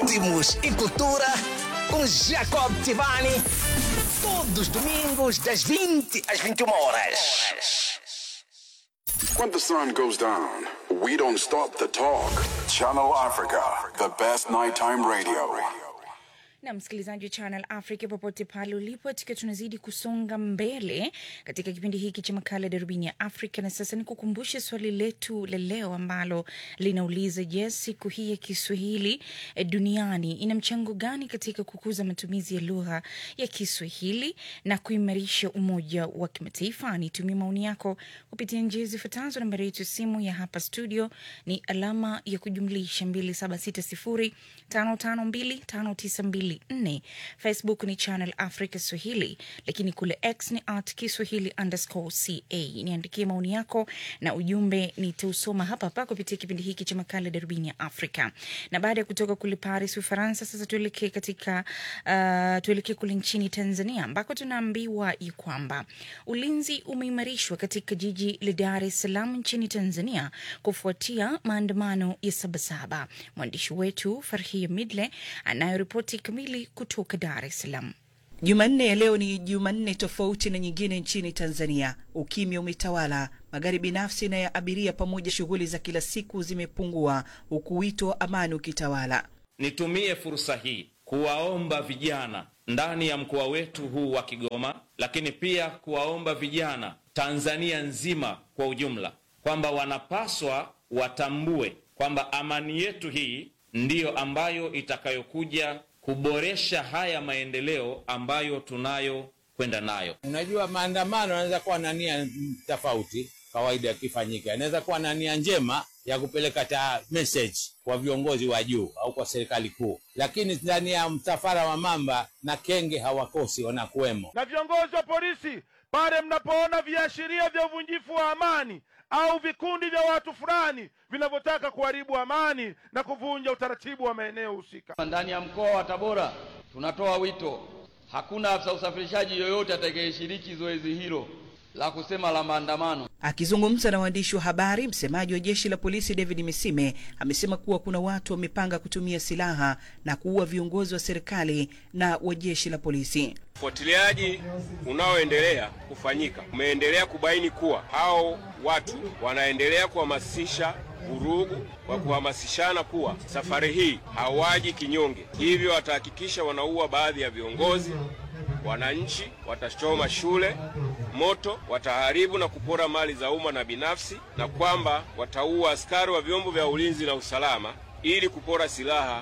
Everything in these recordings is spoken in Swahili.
Ritmos e cultura com Jacob Tivani. Todos os domingos, das 20 às 21 horas. When the sun goes down, we don't stop the talk. Channel Africa, the best nighttime radio. na msikilizaji wa Channel Africa popote pale ulipo, tukiwa tunazidi kusonga mbele katika kipindi hiki cha makala ya darubini ya Afrika. Na sasa nikukumbushe swali letu la leo ambalo linauliza je, siku hii ya Kiswahili eh, duniani ina mchango gani katika kukuza matumizi ya lugha ya Kiswahili na kuimarisha umoja wa kimataifa? Nitumie maoni yako kupitia njia zifuatazo. Nambari yetu ya simu ya hapa studio ni alama ya kujumlisha 276055259254. Facebook ni Channel Africa Swahili, lakini kule X ni at Kiswahili underscore ca. Niandikie maoni yako na ujumbe nitausoma hapa hapa kupitia kipindi hiki cha makala darubini ya Afrika. Na baada ya kutoka kule Paris, Ufaransa, sasa tuelekee katika uh, tuelekee kule nchini Tanzania ambako tunaambiwa ya kwamba ulinzi umeimarishwa katika jiji la Dar es Salaam nchini Tanzania kufuatia maandamano ya Sabasaba. Mwandishi wetu Farhia Midle anayoripoti kamili kutoka Dar es Salaam. Jumanne ya leo ni Jumanne tofauti na nyingine nchini Tanzania. Ukimya umetawala, magari binafsi na ya abiria pamoja shughuli za kila siku zimepungua, huku wito wa amani ukitawala. Nitumie fursa hii kuwaomba vijana ndani ya mkoa wetu huu wa Kigoma, lakini pia kuwaomba vijana Tanzania nzima kwa ujumla kwamba wanapaswa watambue kwamba amani yetu hii ndiyo ambayo itakayokuja kuboresha haya maendeleo ambayo tunayo kwenda nayo. Unajua, maandamano yanaweza kuwa na nia tofauti, kawaida yakifanyika, inaweza kuwa na nia njema ya kupeleka ta message kwa viongozi wa juu au kwa serikali kuu, lakini ndani ya msafara wa mamba na kenge hawakosi, wanakuwemo. na viongozi wa polisi pale mnapoona viashiria vya uvunjifu wa amani au vikundi vya watu fulani vinavyotaka kuharibu amani na kuvunja utaratibu wa maeneo husika. Ndani ya mkoa wa Tabora tunatoa wito, hakuna afisa usafirishaji yoyote atakayeshiriki zoezi hilo la kusema la maandamano. Akizungumza na waandishi wa habari, msemaji wa jeshi la polisi David Misime amesema kuwa kuna watu wamepanga kutumia silaha na kuua viongozi wa serikali na wa jeshi la polisi. Ufuatiliaji unaoendelea kufanyika umeendelea kubaini kuwa hao watu wanaendelea kuhamasisha vurugu kwa kuhamasishana kuwa safari hii hawaji kinyonge, hivyo watahakikisha wanaua baadhi ya viongozi, wananchi, watachoma shule moto, wataharibu na kupora mali za umma na binafsi, na kwamba wataua askari wa vyombo vya ulinzi na usalama ili kupora silaha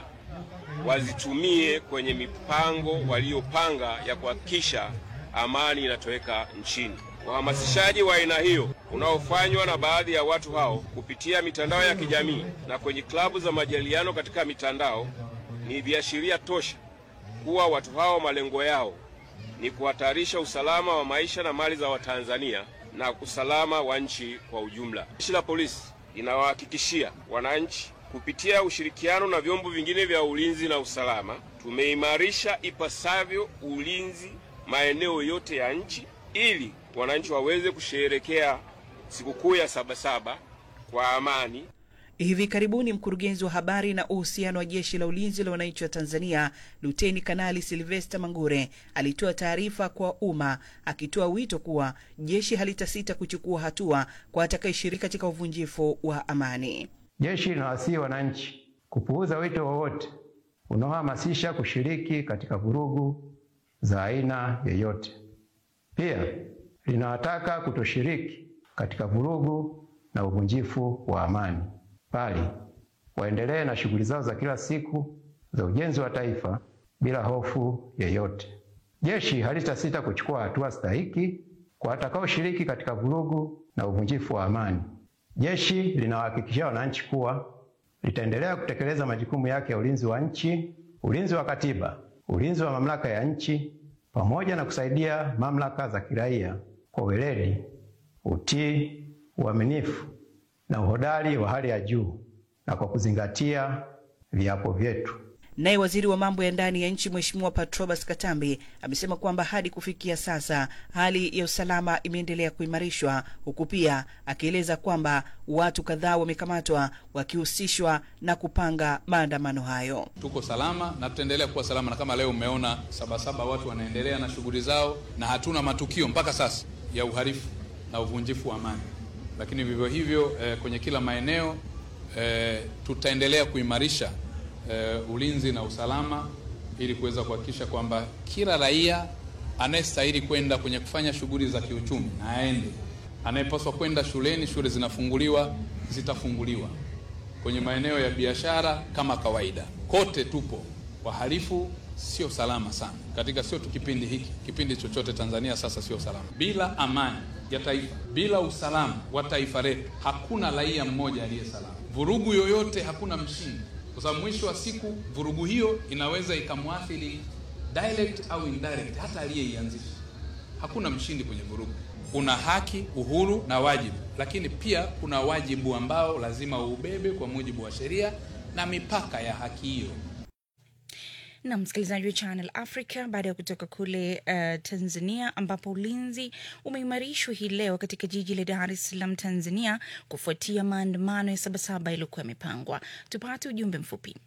wazitumie kwenye mipango waliopanga ya kuhakikisha amani inatoweka nchini. Uhamasishaji wa aina hiyo unaofanywa na baadhi ya watu hao kupitia mitandao ya kijamii na kwenye klabu za majadiliano katika mitandao ni viashiria tosha kuwa watu hao malengo yao ni kuhatarisha usalama wa maisha na mali za Watanzania na usalama wa nchi kwa ujumla. Jeshi la polisi linawahakikishia wananchi kupitia ushirikiano na vyombo vingine vya ulinzi na usalama, tumeimarisha ipasavyo ulinzi maeneo yote ya nchi ili wananchi waweze kusherehekea sikukuu ya Sabasaba kwa amani. Hivi karibuni mkurugenzi wa habari na uhusiano wa jeshi la ulinzi la wananchi wa Tanzania, Luteni Kanali Silvesta Mangure alitoa taarifa kwa umma akitoa wito kuwa jeshi halitasita kuchukua hatua kwa atakayeshiriki katika uvunjifu wa amani. Jeshi linawasihi wananchi kupuuza wito wowote unaohamasisha kushiriki katika vurugu za aina yoyote. Pia linawataka kutoshiriki katika vurugu na uvunjifu wa amani, bali waendelee na shughuli zao za kila siku za ujenzi wa taifa bila hofu yoyote. Jeshi halitasita kuchukua hatua stahiki kwa watakaoshiriki katika vurugu na uvunjifu wa amani. Jeshi linawahakikishia wananchi kuwa litaendelea kutekeleza majukumu yake ya ulinzi wa nchi, ulinzi wa katiba, ulinzi wa mamlaka ya nchi, pamoja na kusaidia mamlaka za kiraia kwa weledi, utii, uaminifu na uhodari wa hali ya juu na kwa kuzingatia viapo vyetu. Naye waziri wa mambo ya ndani ya nchi Mheshimiwa Patrobas Katambi amesema kwamba hadi kufikia sasa hali ya usalama imeendelea kuimarishwa, huku pia akieleza kwamba watu kadhaa wamekamatwa wakihusishwa na kupanga maandamano hayo. Tuko salama na tutaendelea kuwa salama, na kama leo umeona Sabasaba watu wanaendelea na shughuli zao, na hatuna matukio mpaka sasa ya uhalifu na uvunjifu wa amani. Lakini vivyo hivyo eh, kwenye kila maeneo eh, tutaendelea kuimarisha eh, ulinzi na usalama ili kuweza kuhakikisha kwamba kila raia anayestahili kwenda kwenye kufanya shughuli za kiuchumi na aende, anayepaswa kwenda shuleni, shule zinafunguliwa, zitafunguliwa kwenye maeneo ya biashara kama kawaida. Kote tupo wahalifu, sio salama sana katika, sio tu kipindi hiki, kipindi chochote Tanzania sasa sio salama. Bila amani ya taifa, bila usalama wa taifa letu, hakuna raia mmoja aliye salama. Vurugu yoyote, hakuna mshindi, kwa sababu mwisho wa siku vurugu hiyo inaweza ikamwathiri direct au indirect hata aliyeianzisha. Hakuna mshindi kwenye vurugu. Kuna haki, uhuru na wajibu, lakini pia kuna wajibu ambao lazima uubebe kwa mujibu wa sheria na mipaka ya haki hiyo. na msikilizaji wa Channel Africa, baada ya kutoka kule uh, Tanzania ambapo ulinzi umeimarishwa hii leo katika jiji la Dar es Salaam, Tanzania, kufuatia maandamano ya Sabasaba yaliyokuwa yamepangwa. Tupate ujumbe mfupi.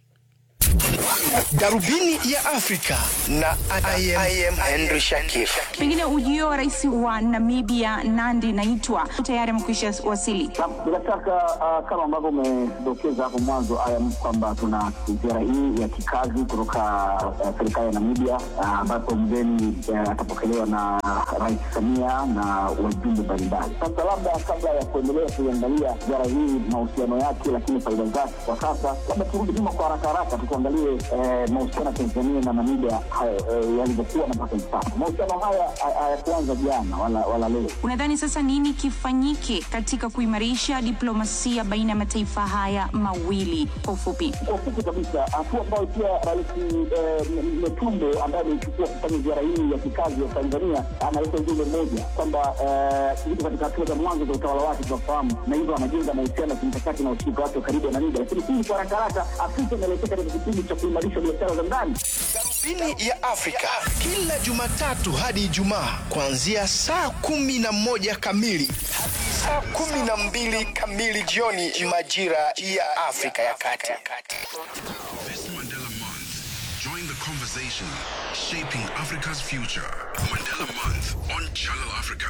Darubini ya Afrika na I am, I am Henry Shakif. Pengine ujio wa rais wa Namibia Nandi Naitwa tayari amekwisha wasili. Bila shaka uh, kama ambavyo umedokeza hapo mwanzo ayam kwamba tuna ziara hii ya kikazi kutoka uh, serikali ya Namibia ambapo uh, mgeni uh, atapokelewa na Rais Samia na wajumbe mbalimbali. Sasa labda kabla ya kuendelea kuiangalia ziara hii mahusiano yake, lakini faida zake kwa sasa, labda turudi nyuma kwa haraka haraka tukuangalie eh, mahusiano ya Tanzania na Namibia eh, yalivyokuwa na mpaka hivi sasa. Mahusiano haya hayakuanza jana wala, wala leo. Unadhani sasa nini kifanyike katika kuimarisha diplomasia baina ya mataifa haya mawili? Kwa ufupi, Kwa ufupi kabisa, hatua ambayo pia Rais eh, Metumbe ambaye ameichukua kufanya ziara hii ya kikazi ya Tanzania analeta ujumbe mmoja kwamba eh, iko katika hatua za mwanzo za utawala wake tunafahamu, na hivyo anajenga mahusiano ya kimkakati na ushirika wake wa karibu na Namibia. Lakini hii kwa haraka haraka, Afrika inaelekea katika kipindi cha kuimarisha biashara za ndani. Darubini ya Afrika kila Jumatatu hadi Ijumaa kuanzia saa kumi na moja kamili hadi saa kumi na mbili kamili jioni majira ya Afrika ya Kati. This Mandela Month, join the conversation shaping Africa's future. Mandela Month on Channel Africa.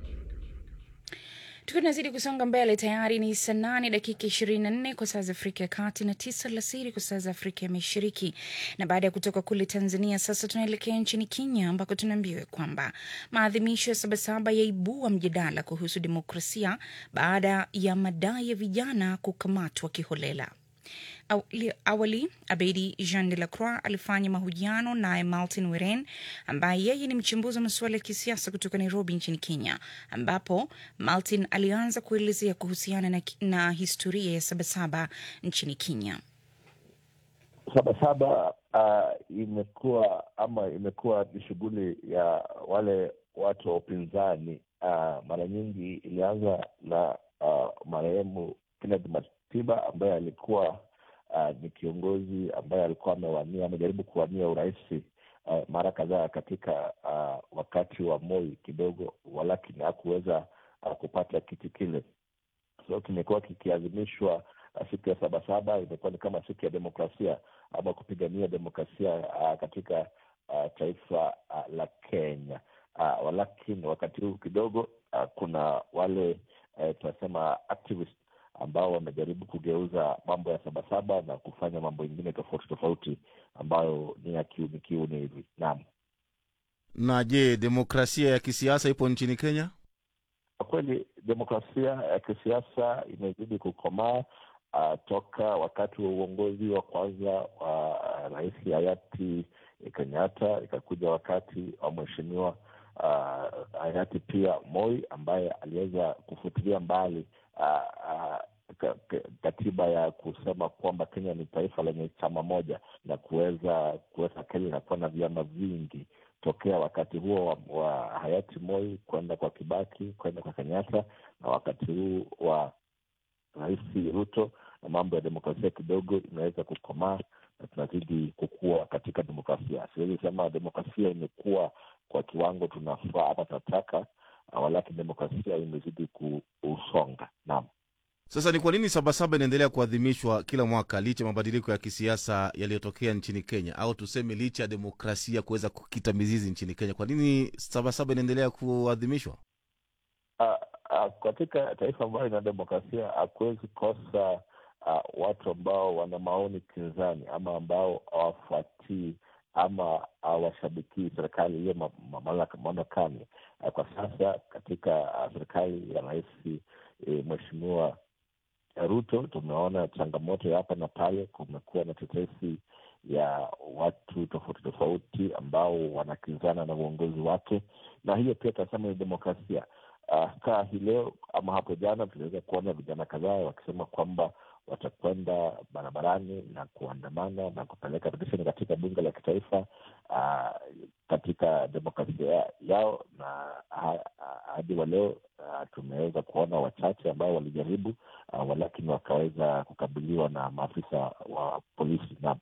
Tukiwa tunazidi kusonga mbele, tayari ni saa nane dakika ishirini na nne kwa saa za Afrika ya Kati na tisa alasiri kwa saa za Afrika ya Mashariki. Na baada ya kutoka kule Tanzania, sasa tunaelekea nchini Kenya ambako tunaambiwa kwamba maadhimisho ya Sabasaba yaibua mjadala kuhusu demokrasia baada ya madai ya vijana kukamatwa kiholela. Awali, awali Abedi Jean de la Croix alifanya mahojiano naye Martin Weren ambaye yeye ni mchambuzi wa masuala ya kisiasa kutoka Nairobi nchini Kenya, ambapo Martin alianza kuelezea kuhusiana na, na historia ya Sabasaba nchini Kenya. Sabasaba uh, imekuwa ama imekuwa ni shughuli ya wale watu wa upinzani uh, mara nyingi ilianza na uh, marehemu Kenneth Matiba ambaye alikuwa uh, ni kiongozi ambaye alikuwa amewania amejaribu kuwania urais uh, mara kadhaa katika uh, wakati wa Moi kidogo, walakini hakuweza uh, kupata kiti kile. So kimekuwa kikiadhimishwa uh, siku ya Sabasaba imekuwa ni kama siku ya demokrasia ama kupigania demokrasia uh, katika uh, taifa uh, la Kenya uh, walakini wakati huu kidogo uh, kuna wale uh, tunasema activist ambao wamejaribu kugeuza mambo ya Sabasaba na kufanya mambo ingine tofauti tofauti ambayo ni ya kiuni kiuni hivi. Naam. Na je, demokrasia ya kisiasa ipo nchini Kenya? Kwa kweli demokrasia ya kisiasa imezidi kukomaa uh, toka wakati wa uongozi wa kwanza wa rais hayati Kenyatta, ikakuja wakati wa mheshimiwa uh, hayati pia Moi ambaye aliweza kufutilia mbali uh, uh, katiba ya kusema kwamba Kenya ni taifa lenye chama moja na kuweza kuweka Kenya inakuwa na vyama vingi tokea wakati huo wa, wa hayati Moi kwenda kwa Kibaki kwenda kwa Kenyatta na wakati huu wa rais Ruto, na mambo ya demokrasia kidogo imeweza kukomaa na tunazidi kukua katika demokrasia. Siwezi sema demokrasia imekuwa kwa kiwango tunafaa ama tunataka, uh, walakini demokrasia imezidi kusonga. Naam. Sasa ni kwa nini Sabasaba inaendelea kuadhimishwa kila mwaka licha ya mabadiliko ya kisiasa yaliyotokea nchini Kenya, au tuseme licha ya demokrasia kuweza kukita mizizi nchini Kenya? Kwa nini Sabasaba inaendelea kuadhimishwa? Uh, uh, katika taifa ambayo ina demokrasia hakuwezi kosa uh, watu ambao wana maoni kinzani ama ambao hawafuatii ama hawashabikii serikali iliyo ma- ma- mamlaka- mamlakani. Uh, kwa sasa katika uh, serikali ya rais eh, mheshimiwa Ruto tumeona changamoto ya hapa na pale. Kumekuwa na tetesi ya watu tofauti tofauti ambao wanakinzana na uongozi wake, na hiyo pia tunasema ni demokrasia. Uh, kaa hii leo ama hapo jana tuliweza kuona vijana kadhaa wakisema kwamba watakwenda barabarani na kuandamana na kupeleka petisheni katika bunge la kitaifa uh, katika demokrasia yao, na ha- ha- hadi wa leo uh, tumeweza kuona wachache ambao walijaribu uh, walakini wakaweza kukabiliwa na maafisa wa polisi na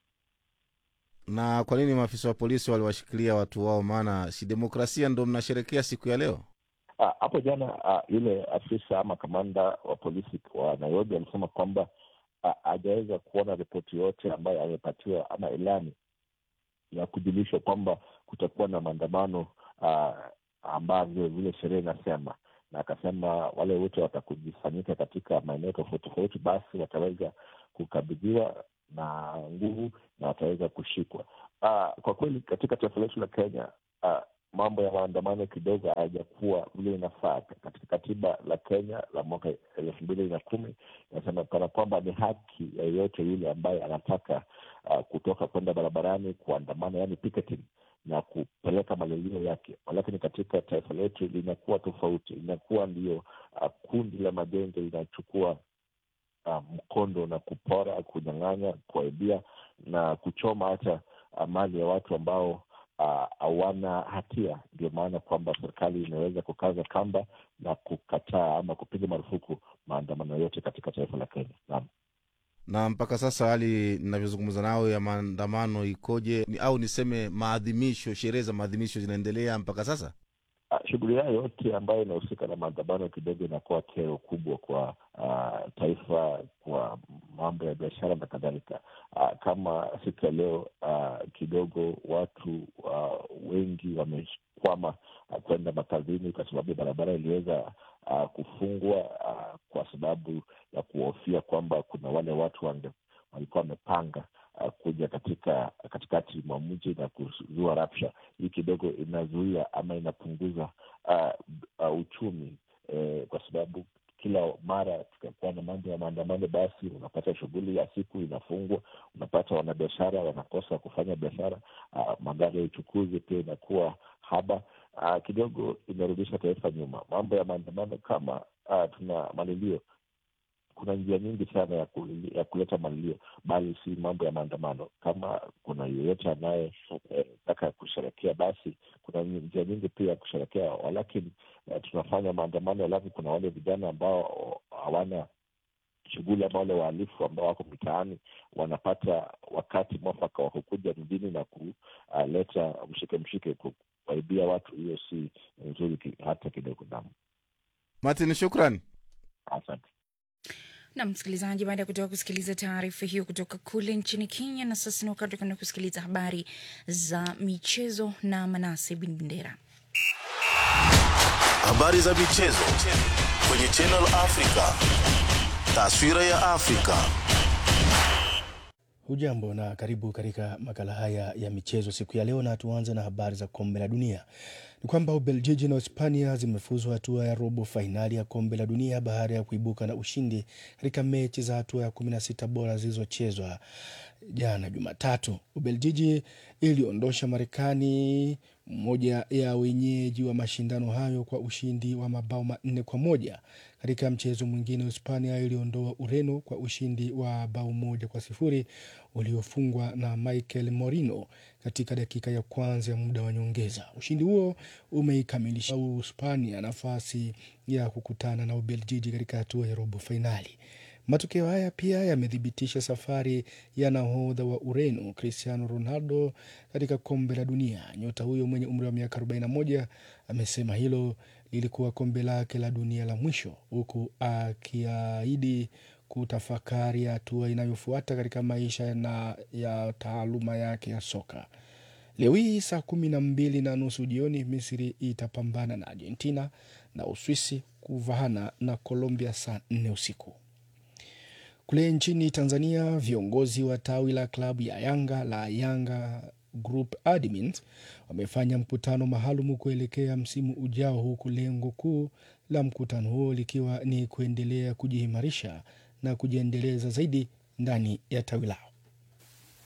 Na kwa nini maafisa wa polisi waliwashikilia watu wao? Maana si demokrasia ndo mnasherekea siku ya leo? Ah, hapo jana ah, yule afisa ama kamanda wa polisi wa Nairobi alisema kwamba ah, hajaweza kuona ripoti yote ambayo amepatiwa ama ilani ya kujulishwa kwamba kutakuwa na maandamano ah, ambavyo vile sheria inasema, na akasema wale wote watakujifanyika katika maeneo tofauti tofauti, basi wataweza kukabidhiwa na nguvu na wataweza kushikwa. Ah, kwa kweli katika taifa letu la Kenya ah, mambo ya maandamano kidogo hayajakuwa vile inafaa. Katika katiba la Kenya la mwaka elfu mbili na kumi inasema kana kwamba ni haki ya yeyote yule ambaye anataka uh, kutoka kwenda barabarani kuandamana, yani picketing na kupeleka malilio yake, lakini katika taifa letu linakuwa tofauti, linakuwa ndio uh, kundi la magenge linachukua uh, mkondo na kupora, kunyang'anya, kuaibia na kuchoma hata uh, mali ya watu ambao ah, hawana hatia. Ndio maana kwamba serikali imeweza kukaza kamba na kukataa ama kupiga marufuku maandamano yote katika taifa la Kenya. Naam. Na mpaka sasa hali ninavyozungumza nawe ya maandamano ikoje? Ni, au niseme maadhimisho, sherehe za maadhimisho zinaendelea mpaka sasa? Ah, shughuli yayo yote ambayo inahusika na maandamano kidogo inakuwa kero kubwa kwa uh, taifa, kwa mambo ya biashara na kadhalika. Uh, kama siku ya leo uh, kidogo watu uh, wengi wamekwama uh, kwenda makazini kwa sababu barabara iliweza uh, kufungwa uh, kwa sababu ya kuhofia kwamba kuna wale watu wange, walikuwa wamepanga uh, kuja katika katikati mwa mji na kuzua rapsha. Hii kidogo inazuia ama inapunguza uh, uh, uchumi eh, kwa sababu kila mara tukakuwa na mambo ya maandamano, basi unapata shughuli ya siku inafungwa, unapata wanabiashara wanakosa kufanya biashara. Uh, magari ya uchukuzi pia inakuwa haba. Uh, kidogo imerudisha taifa nyuma. Mambo ya maandamano kama uh, tuna malilio kuna njia nyingi sana ya, kulili, ya kuleta malilio, bali si mambo ya maandamano. Kama kuna yeyote anayetaka eh, kusherekea, basi kuna njia nyingi pia ya kusherekea, walakini eh, tunafanya maandamano, alafu kuna wale vijana ambao hawana shughuli ama wale wahalifu ambao wako mitaani wanapata wakati mwafaka wa kukuja mjini na kuleta mshike mshike, kuwaibia watu. Hiyo si nzuri ki, hata kidogo. Naam, Martin, shukran. asante. na msikilizaji, baada ya kutoka kusikiliza taarifa hiyo kutoka kule nchini Kenya, na sasa ni wakati wa kwenda kusikiliza habari za michezo na Manase Bin Bendera. Habari za michezo kwenye Channel Africa. Taswira ya Afrika. Hujambo na karibu katika makala haya ya michezo siku ya leo, na tuanze na habari za kombe la dunia. Ni kwamba Ubeljiji na Hispania zimefuzwa hatua ya robo fainali ya kombe la dunia baada ya kuibuka na ushindi katika mechi za hatua ya 16 bora zilizochezwa jana Jumatatu. Ubeljiji iliondosha Marekani, mmoja ya wenyeji wa mashindano hayo, kwa ushindi wa mabao manne kwa moja. Katika mchezo mwingine, Hispania iliondoa Ureno kwa ushindi wa bao moja kwa sifuri uliofungwa na Michael Morino katika dakika ya kwanza ya muda wa nyongeza. Ushindi huo umeikamilisha Hispania nafasi ya kukutana na Ubeljiji katika hatua ya robo fainali. Matokeo haya pia yamethibitisha safari ya nahodha wa Ureno Cristiano Ronaldo katika kombe la dunia. Nyota huyo mwenye umri wa miaka 41 amesema hilo lilikuwa kombe lake la dunia la mwisho, huku akiahidi kutafakari hatua inayofuata katika maisha na ya taaluma yake ya soka. Leo hii saa kumi na mbili na nusu jioni Misri itapambana na Argentina na Uswisi kuvahana na Colombia saa nne usiku. Kule nchini Tanzania, viongozi wa tawi la klabu ya Yanga la Yanga Group Admins wamefanya mkutano maalum kuelekea msimu ujao, huku lengo kuu la mkutano huo likiwa ni kuendelea kujiimarisha na kujiendeleza zaidi ndani ya tawi lao.